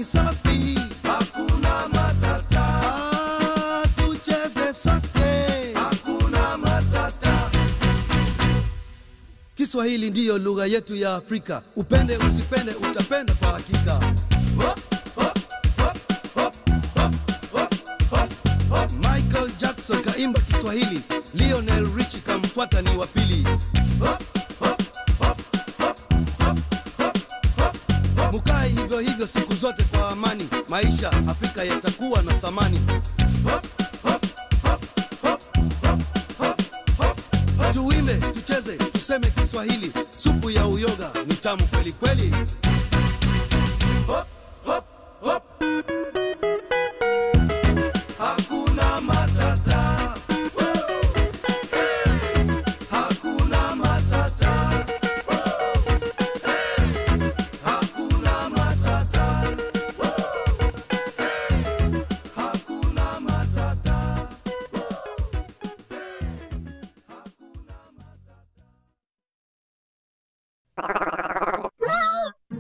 safi, hakuna matata, ah, tucheze sote. hakuna matata. Kiswahili ndiyo lugha yetu ya Afrika, upende usipende, utapenda kwa hakika. Hop, hop, hop, hop, hop, hop, hop, hop. Michael Jackson kaimba Kiswahili, Lionel Richie kamfuata ni wa pili. Hop, hop, hop, hop, hop, hop, hop. Mukae hivyo hivyo siku zote kwa amani, maisha Afrika yatakuwa na thamani. Hop, hop, hop, hop, hop, hop, hop, hop. Tuimbe, tucheze, tuseme Kiswahili, supu ya uyoga ni tamu kweli kweli.